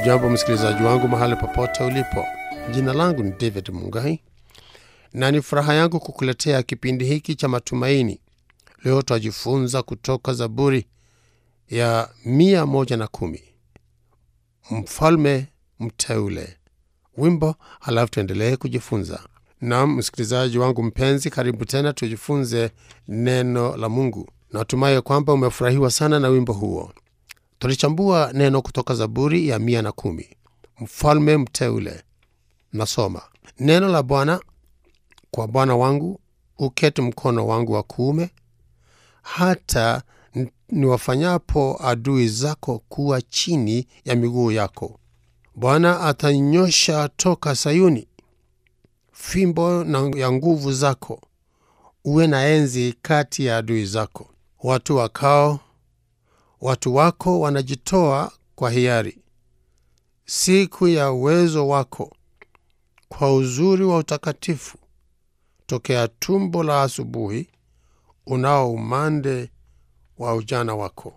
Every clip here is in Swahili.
Hujambo msikilizaji wangu mahali popote ulipo. Jina langu ni David Mungai na ni furaha yangu kukuletea kipindi hiki cha matumaini. Leo twajifunza kutoka Zaburi ya mia moja na kumi mfalme mteule, wimbo, halafu tuendelee kujifunza. Naam, msikilizaji wangu mpenzi, karibu tena tujifunze neno la Mungu. Natumai kwamba umefurahiwa sana na wimbo huo. Tulichambua neno kutoka Zaburi ya mia na kumi mfalme mteule. Nasoma neno la Bwana kwa Bwana wangu, uketi mkono wangu wa kuume, hata n- niwafanyapo adui zako kuwa chini ya miguu yako. Bwana atanyosha toka Sayuni fimbo na ya nguvu zako, uwe na enzi kati ya adui zako. Watu wakao watu wako wanajitoa kwa hiari siku ya uwezo wako, kwa uzuri wa utakatifu, tokea tumbo la asubuhi, unao umande wa ujana wako.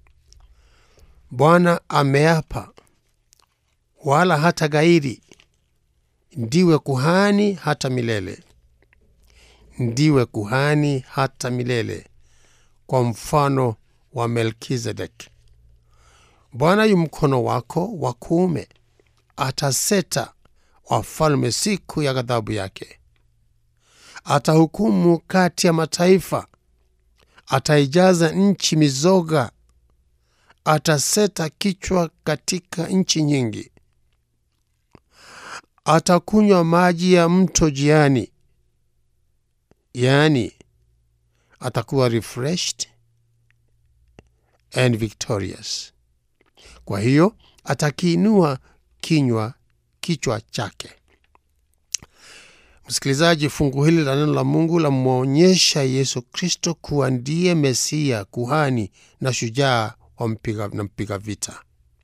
Bwana ameapa, wala hata gairi, ndiwe kuhani hata milele, ndiwe kuhani hata milele, kwa mfano wa Melkizedeki. Bwana yu mkono wako wa kuume, ataseta wafalme siku ya ghadhabu yake. Atahukumu kati ya mataifa, ataijaza nchi mizoga, ataseta kichwa katika nchi nyingi. Atakunywa maji ya mto jiani, yaani atakuwa refreshed and victorious. Kwa hiyo atakiinua kinywa kichwa chake. Msikilizaji, fungu hili la neno la Mungu lamwonyesha Yesu Kristo kuwa ndiye Mesia, kuhani na shujaa wa mpiga, na mpiga vita.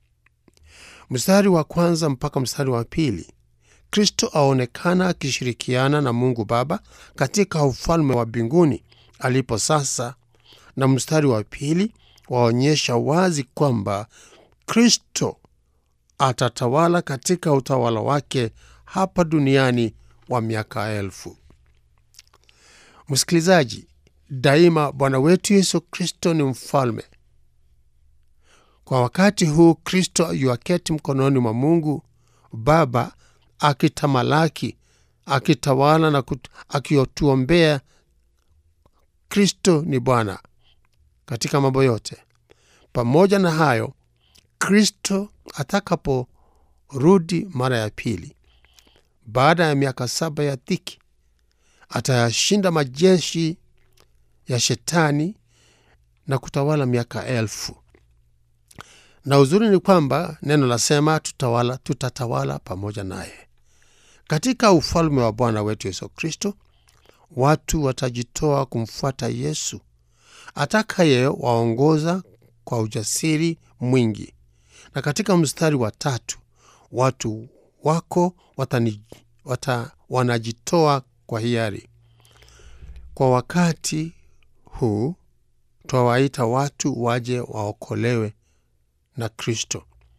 Mstari wa kwanza mpaka mstari wa pili, Kristo aonekana akishirikiana na Mungu Baba katika ufalme wa mbinguni alipo sasa, na mstari wa pili waonyesha wazi kwamba Kristo atatawala katika utawala wake hapa duniani wa miaka elfu. Msikilizaji, daima Bwana wetu Yesu Kristo ni mfalme. Kwa wakati huu Kristo yuaketi mkononi mwa Mungu Baba akitamalaki, akitawala na kut- akiotuombea. Kristo ni Bwana katika mambo yote. Pamoja na hayo, Kristo atakaporudi mara ya pili baada ya miaka saba ya dhiki, atayashinda majeshi ya shetani na kutawala miaka elfu. Na uzuri ni kwamba neno lasema tutawala, tutatawala pamoja naye katika ufalme wa Bwana wetu Yesu Kristo. Watu watajitoa kumfuata Yesu atakaye waongoza kwa ujasiri mwingi. Na katika mstari wa tatu, watu wako watani, wata, wanajitoa kwa hiari. Kwa wakati huu twawaita watu waje waokolewe na Kristo,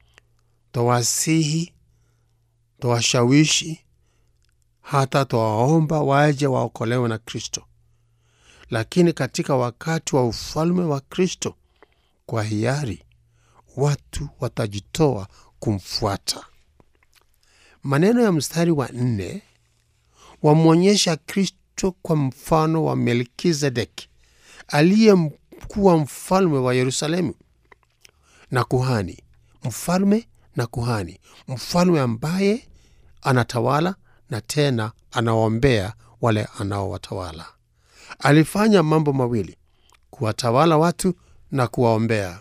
twawasihi, twawashawishi, hata twawaomba waje waokolewe na Kristo lakini katika wakati wa ufalme wa Kristo, kwa hiari watu watajitoa kumfuata. Maneno ya mstari wa nne wamwonyesha Kristo kwa mfano wa Melkizedeki aliyekuwa mfalme wa Yerusalemu na kuhani, mfalme na kuhani, mfalme ambaye anatawala na tena anawaombea wale anaowatawala. Alifanya mambo mawili: kuwatawala watu na kuwaombea.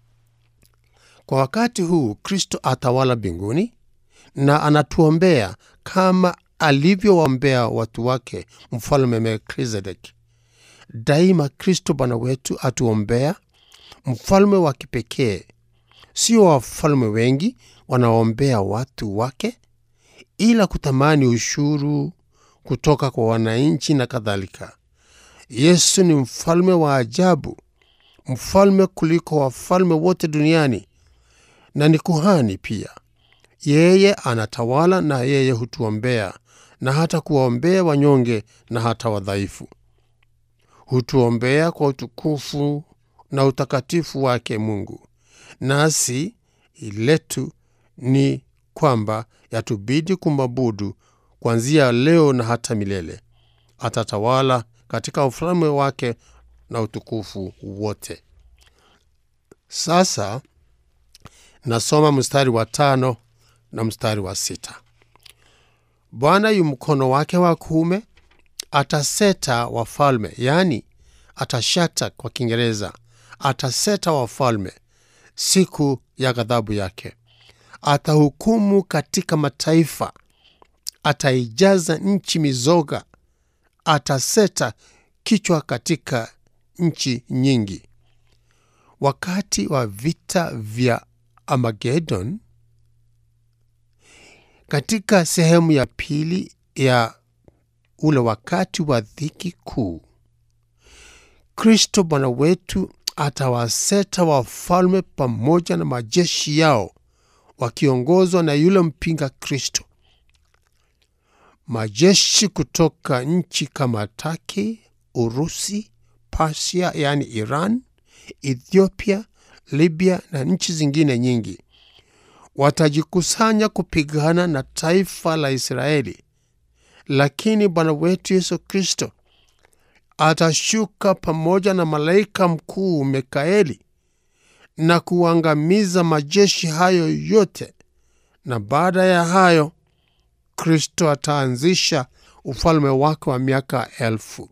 Kwa wakati huu Kristo atawala mbinguni na anatuombea kama alivyowaombea watu wake mfalme Melkizedeki. Daima Kristo Bwana wetu atuombea, mfalme wa kipekee, sio wafalme wengi wanaoombea watu wake, ila kutamani ushuru kutoka kwa wananchi na kadhalika. Yesu ni mfalme wa ajabu, mfalme kuliko wafalme wote duniani, na ni kuhani pia. yeye anatawala na yeye hutuombea na hata kuwaombea wanyonge na hata wadhaifu hutuombea kwa utukufu na utakatifu wake mungu nasi letu ni kwamba yatubidi kumwabudu kuanzia leo na hata milele atatawala katika ufalme wake na utukufu wote sasa nasoma mstari wa tano na mstari wa sita bwana yu mkono wake wa kuume ataseta wafalme yaani atashata kwa kiingereza ataseta wafalme siku ya ghadhabu yake atahukumu katika mataifa ataijaza nchi mizoga ataseta kichwa katika nchi nyingi wakati wa vita vya amagedon katika sehemu ya pili ya ule wakati wa dhiki kuu kristo bwana wetu atawaseta wafalme pamoja na majeshi yao wakiongozwa na yule mpinga kristo majeshi kutoka nchi kama taki urusi pasia yaani iran ethiopia libya na nchi zingine nyingi watajikusanya kupigana na taifa la israeli lakini bwana wetu yesu kristo atashuka pamoja na malaika mkuu mikaeli na kuangamiza majeshi hayo yote na baada ya hayo kristo ataanzisha ufalme wake wa miaka elfu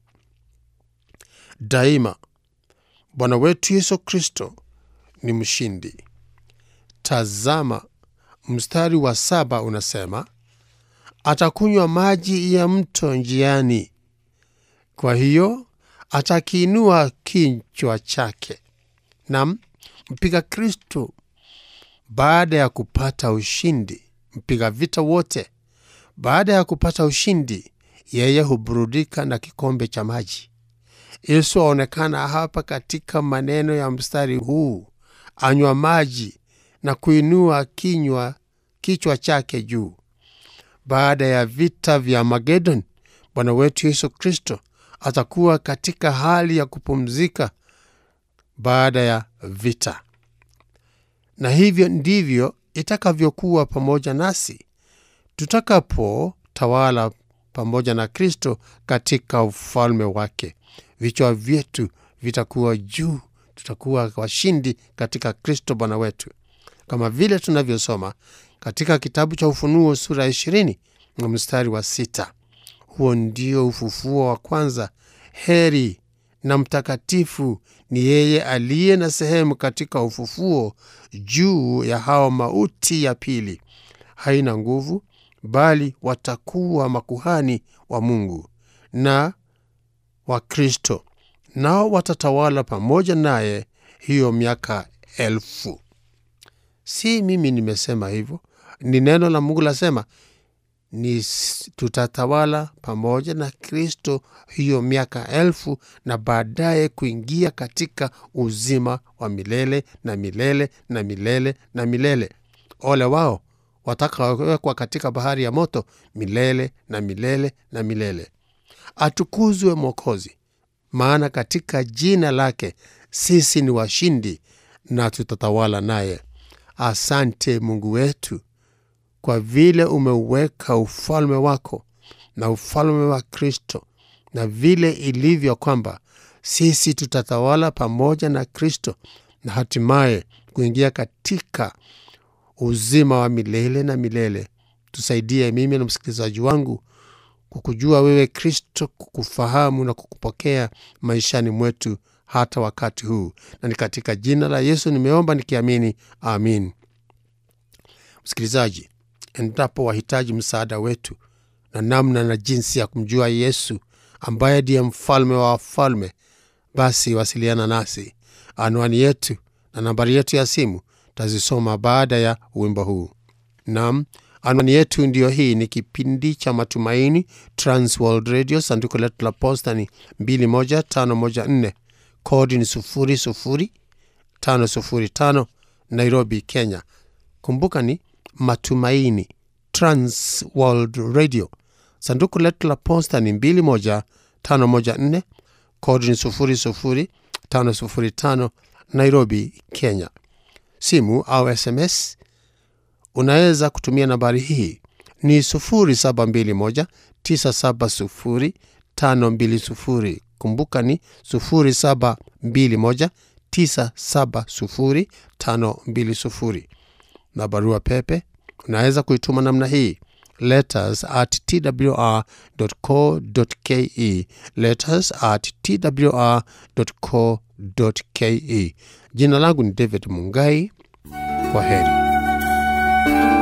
daima bwana wetu yesu kristo ni mshindi tazama mstari wa saba unasema atakunywa maji ya mto njiani kwa hiyo atakiinua kichwa chake nam mpiga kristo baada ya kupata ushindi mpiga vita wote baada ya kupata ushindi yeye huburudika na kikombe cha maji yesu aonekana hapa katika maneno ya mstari huu anywa maji na kuinua kinywa kichwa chake juu baada ya vita vya magedon bwana wetu yesu kristo atakuwa katika hali ya kupumzika baada ya vita na hivyo ndivyo itakavyokuwa pamoja nasi tutakapotawala pamoja na kristo katika ufalme wake vichwa vyetu vitakuwa juu tutakuwa washindi katika kristo bwana wetu kama vile tunavyosoma katika kitabu cha ufunuo sura ya ishirini na mstari wa sita huo ndio ufufuo wa kwanza heri na mtakatifu ni yeye aliye na sehemu katika ufufuo juu ya hao mauti ya pili haina nguvu bali watakuwa makuhani wa mungu na wa kristo nao watatawala pamoja naye hiyo miaka elfu si mimi nimesema hivyo ni neno la mungu lasema ni tutatawala pamoja na kristo hiyo miaka elfu na baadaye kuingia katika uzima wa milele na milele na milele na milele ole wao watakawekwa katika bahari ya moto milele na milele na milele atukuzwe mwokozi maana katika jina lake sisi ni washindi na tutatawala naye asante mungu wetu kwa vile umeuweka ufalme wako na ufalme wa kristo na vile ilivyo kwamba sisi tutatawala pamoja na kristo na hatimaye kuingia katika uzima wa milele na milele tusaidie mimi na msikilizaji wangu kukujua wewe kristo kukufahamu na kukupokea maishani mwetu hata wakati huu na ni katika jina la yesu nimeomba nikiamini amin msikilizaji endapo wahitaji msaada wetu na namna na jinsi ya kumjua yesu ambaye ndiye mfalme wa wafalme basi wasiliana nasi anwani yetu na nambari yetu ya simu tazisoma baada ya wimbo huu nam anwani yetu ndiyo hii ni kipindi cha matumaini transworld radio sanduku letu la posta ni 21514 kodi ni 00505 nairobi kenya kumbuka ni Matumaini Trans World Radio. Sanduku letu la posta ni 21514 kodi ni 00505 Nairobi, Kenya. Simu au SMS unaweza kutumia nambari hii ni 0721970520. Kumbuka ni 0721970520, na barua pepe unaweza kuituma namna hii letters at twr.co.ke, letters at twr.co.ke. Jina langu ni David Mungai. Kwa heri.